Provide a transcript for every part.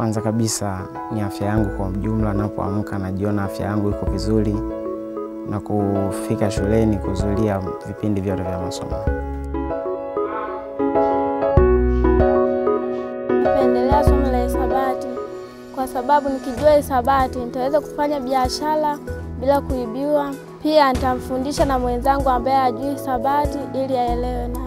Kwanza kabisa ni afya yangu kwa ujumla, napoamka najiona afya yangu iko vizuri na kufika shuleni kuhudhuria vipindi vyote vya masomo. Napendelea somo la hisabati kwa sababu nikijua hisabati nitaweza kufanya biashara bila kuibiwa. Pia nitamfundisha na mwenzangu ambaye hajui hisabati ili aelewe naye.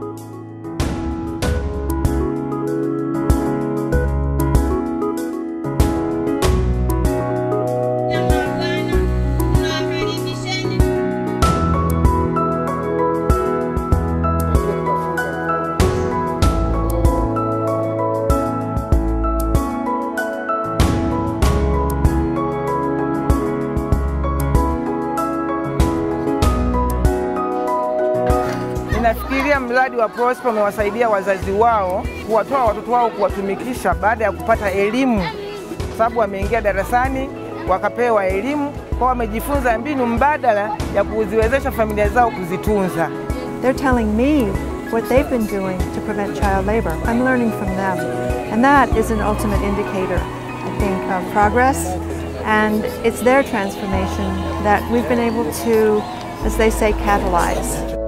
Ninafikiria mradi wa Prosper umewasaidia wazazi wao kuwatoa watoto wao kuwatumikisha baada ya kupata elimu, kwa sababu wameingia darasani wakapewa elimu, kwa wamejifunza mbinu mbadala ya kuziwezesha familia zao kuzitunza. They're telling me what they've been doing to prevent child labor. I'm learning from them. And that is an ultimate indicator, I think, of progress. And it's their transformation that we've been able to, as they say, catalyze.